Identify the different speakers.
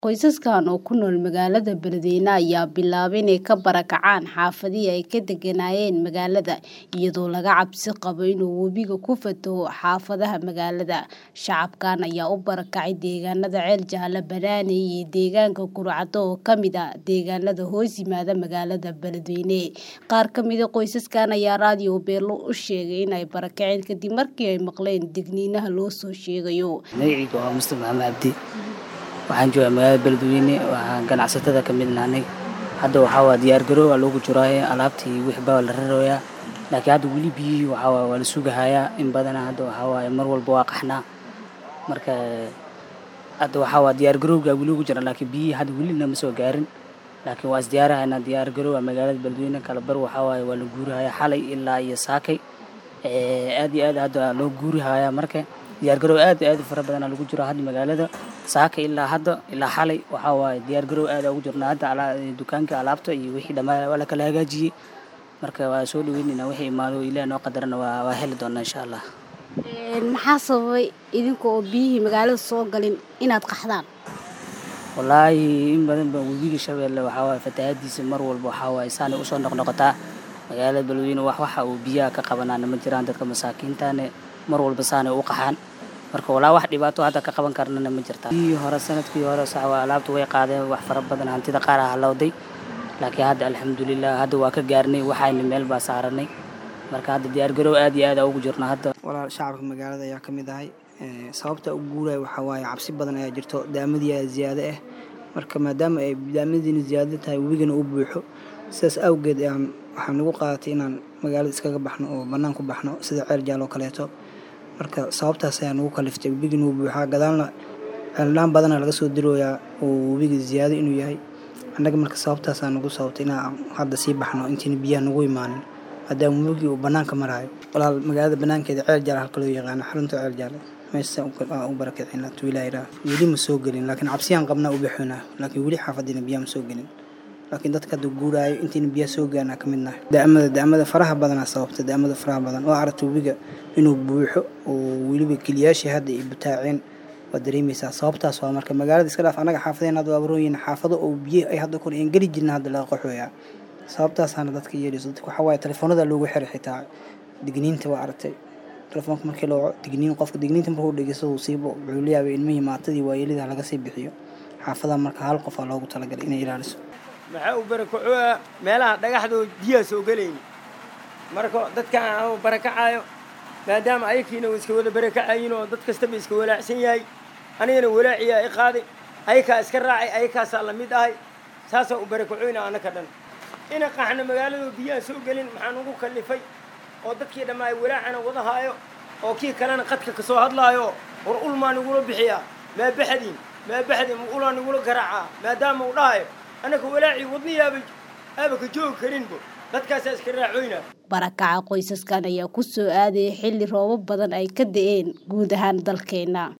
Speaker 1: Qoysaskan oo ku nool magaalada Beledweyne ayaa bilaabay inay ka barakacaan xaafadihii ay ka deganaayeen magaalada iyadoo laga cabsi qabo inuu webigu ku fataho xaafadaha magaalada. Shacabkan ayaa u barakacay deegaanada Ceel Jaalle, Banaaney iyo deegaanka Kurcado oo ka mid ah deegaanada hoos yimaada magaalada Beledweyne. Qaar ka mid ah qoysaskan ayaa raadiyo Beelo u sheegay in ay barakaceen kadib markii ay maqleen digniinaha loo soo sheegayo.
Speaker 2: Magacayga waa Mustafa Maxamed Cabdi. Waxaan joogaa magaalada Beledweyne waxaan ganacsatada ka mid nahay. Hadda waxaa waa diyaar garow waa loogu jiraaya alaabtii wixii baa la rarayaa. Laakiin hadda weli biyihii waxaa waa waa la sugahayaa in badana hadda waxaa waaye mar walba waa qaxnaa. Marka hadda waxaa waa diyaar garowga weli ugu jira laakiin biyihii hadda weli nama soo gaarin. Laakiin waa is diyaarahaynaa diyaar garow waa magaalada Beledweyne kala bar waxaa waaye waa la guurahayaa xalay ilaa iyo saakay. Aad iyo aad hadda loo guurahayaa marka diyaar garow aad iyo aad u fara badan lagu jiro hadda magaalada. Saaka ilaa hadda ilaa xalay waxaa waaye diyaar garow aad ugu jirnaa hadda ala dukaanka alaabta iyo wixii dhammaan waa la kala hagaajiyay. Marka waa soo dhaweynaynaa wixii imaado Ilaahay noo qadarana waa waa heli doonaa insha Allah.
Speaker 1: Maxaa sababay idinka oo biyihii magaalada soo galin inaad qaxdaan?
Speaker 2: Wallaahi in badan baa webiga Shabeelle waxaa waaye fatahaadiisa mar walba waxaa waaye saanay u soo noqnoqotaa. Magaalada Beledweyne wax waxa uu biyaha ka qabanaan ma jiraan dadka masaakiintaane mar walba saanay u qaxaan. Marka walaa wax dhibaato hadda ka qaban karnana ma jirta. Biyihii hore sanadkii hore sax waa alaabtu way qaadeen wax fara badan hantida qaar ah halowday. Laakiin hadda alxamdulillah hadda waa ka gaarnay waxayna meel baa saaranay. Marka hadda diyaar garow aad iyo aad ugu jirnaa hadda.
Speaker 3: walaal shacabka magaalada ayaa ka mid ahay sababta ugu guuraya waxaa waaye cabsi badan ayaa jirto daamadii ayaa ziyaado ah marka maadaama ay daamadiina ziyaado tahay webigana uu buuxo sidaas awgeed ayaan waxaa nagu qaadatay inaan magaalada iskaga baxno oo bannaan ku baxno sida ceel jaal oo kaleeto marka sababtaas ayaa nagu kaliftay webigana uu buuxaa gadaalna ceeldhaan badana laga soo dirooyaa oo webiga ziyaado inuu yahay annaga marka sababtaasaa nagu sababtay inaan hadda sii baxno intiina biyaha nagu imaanin maadaama webigii uu bannaanka maraayo walaal magaalada bannaankeeda ceel jaal halka loo yaqaano xarunta ceel jaale meesha u barakicina tuwilaayra weli ma soo gelin laakiin cabsiyaan qabnaa u bixinaa laakiin weli xaafadiina biyaha ma soo gelin laakiin dadka hadda guuraayo intiina biyaha soo gaarnaa ka mid nahay daamada daamada faraha badanaa sababta daamada faraha badan oo aragta webiga inuu buuxo oo weliba keliyaashii hadda ay butaaceen waad dareemaysaa sababtaas waa marka magaalada iska dhaaf annaga xaafadeen hadda waa barooyin xaafado oo biyo ay hadda kor aan geli jirna hadda laga qaxooyaa sababtaasaana dadka yeelayso dadka waxaa waaye telefoonada loogu xiray xitaa digniinta waa aragtay telefoonka markii loo digniin qofka digniinta markuu dhegeysto uu siibo wuxuu la yaabay ilmihii maatadii waayelida laga sii bixiyo xaafadaha marka hal qof aa loogu talagalay inay ilaaliso
Speaker 4: maxaa u barakacooa meelaha dhagaxdoo biyaha soo gelayni marka dadkan aan barakacaayo maadaama ayakiina uu iska wada barakacayin oo dad kastaba iska walaacsan yahay anigana walaaciyaa i qaaday ayakaa iska raacay ayakaasaa la mid ahay saasaa u barakacoyna annaka dhan ina qaxna magaaladoo biyaha soo gelin maxaan ugu kallifay oo dadkii dhammaa ay walaacana wadahaayo oo kii kalena qadka ka soo hadlaayo war ulmaa nigula bixiyaa maa baxdiin maa baxdiin ma ulaa nigula garaacaa maadaama uu dhahayo annaka walaacii wadniyaaba aaba ka joogi karinbo dadkaasaa iska raacoyna
Speaker 1: barakaca qoysaskan ayaa ku soo aadaya xilli roobab badan ay ka da'een guud ahaan dalkeena